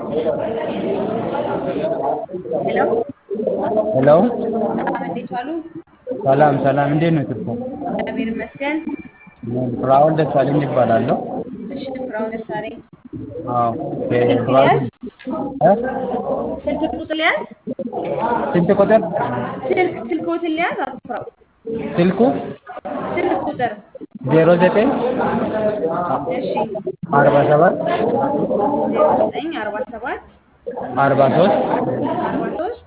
ሄሎ ሄሎ ሰላም፣ እንዴት ዋሉ? ሰላም ሰላም፣ እንዴት ነው ትርፉ? እግዚአብሔር ይመስገን። ፍራኦል ደሳለኝ ይባላለሁ። እሺ፣ ፍራኦል ደሳለኝ አዎ ስልክ ፍራኦል ሊያዝ እ? ስልክ ቁጥር ሊያዝ ስንት ቁጥር ስልክ ስልክዎትን ሊያዝ አቶ ፍራኦል ስልኩ ስልክ ቁጥር ዜሮ ዘጠኝ እሺ አርባ ሰባት ዜሮ ዘጠኝ አርባ ሰባት አርባ ሶስት አርባ ሶስት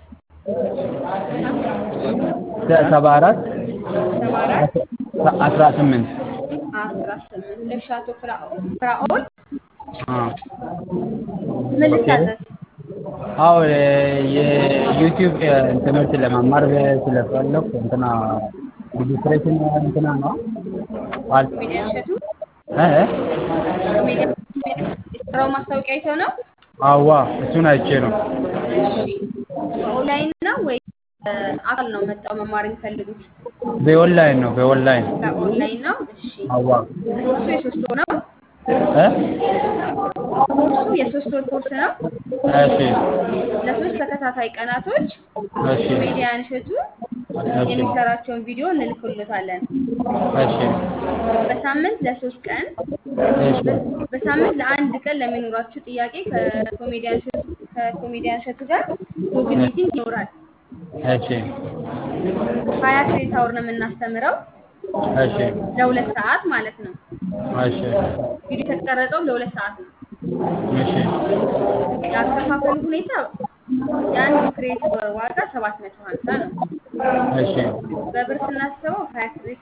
ሰባ አራት ሰባ አራት አስራ ስምንት አስራ ስምንት እሺ አቶ ፍራኦል ፍራኦል አዎ ምን ልታዘዝ? አዎ የዩቲዩብ ትምህርት ለመማር ስለፈለኩ እንትና ሬጅስትሬሽን እንትና ነው አል ኮሜዲያን እሸቱ እ ኮሜዲያን የሰራው ማስታወቂያ አይተው ነው? አዋ እሱን አይቼ ነው። እሺ በኦንላይን ነው ወይ አካል ነው መጣው መማር የሚፈልጉት? በኦንላይን ነው በኦንላይን በኦንላይን ነው። እሺ አዋ ኮርሱ የሶስት ወር ነው። እ ኮርሱ የሶስት ወር ኮርስ ነው። እሺ ለሶስት ተከታታይ ቀናቶች እሺ ኮሜዲያን እሸቱ እሺ የሚሰራቸውን ቪዲዮ እንልክሎታለን። እሺ በሳምንት ለሶስት ቀን እሺ በሳምንት ለአንድ ቀን ለሚኖራችሁ ጥያቄ ከኮሜዲያን እሸቱ ከኮሜዲያን እሸቱ ጋር ጉግል ሚቲንግ ይኖራል። እሺ ሀያ ክሬዲት አወር ነው የምናስተምረው እሺ ለሁለት ሰዓት ማለት ነው። እሺ ቪዲዮ የተቀረጸው ለሁለት ሰዓት ነው። እሺ ያከፋፈሉ ሁኔታ የአንድ ክሬዲት ዋጋ ሰባት መቶ ሀምሳ ነው። እሺ በብር ስናስበው ሀያ ክሬዲት